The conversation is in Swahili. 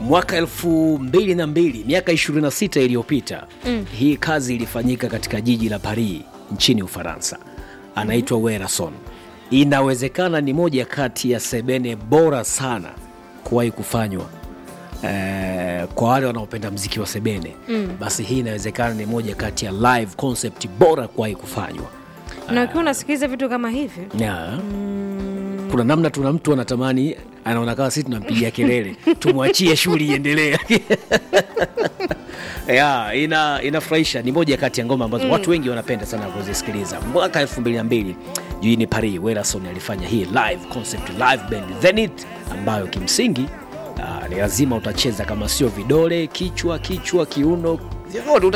mwaka elfu mbili na mbili miaka 26 iliyopita mm. hii kazi ilifanyika katika jiji la Paris nchini Ufaransa. Anaitwa Werason. Inawezekana ni moja kati ya sebene bora sana kuwahi kufanywa eh, kwa wale wanaopenda mziki wa sebene mm. basi hii inawezekana ni moja kati ya live concept bora kuwahi kufanywa na ukiwa unasikiliza vitu kama hivi yeah. kuna namna tuna mtu anatamani anaona kama sisi tunampigia kelele tumwachie shughuli iendelee yeah, ina inafurahisha ni moja kati ya ngoma ambazo mm. watu wengi wanapenda sana kuzisikiliza mwaka elfu mbili na mbili jijini paris werason alifanya hii live concept live band zenit ambayo kimsingi uh, ni lazima utacheza kama sio vidole kichwa kichwa kiuno vyovyote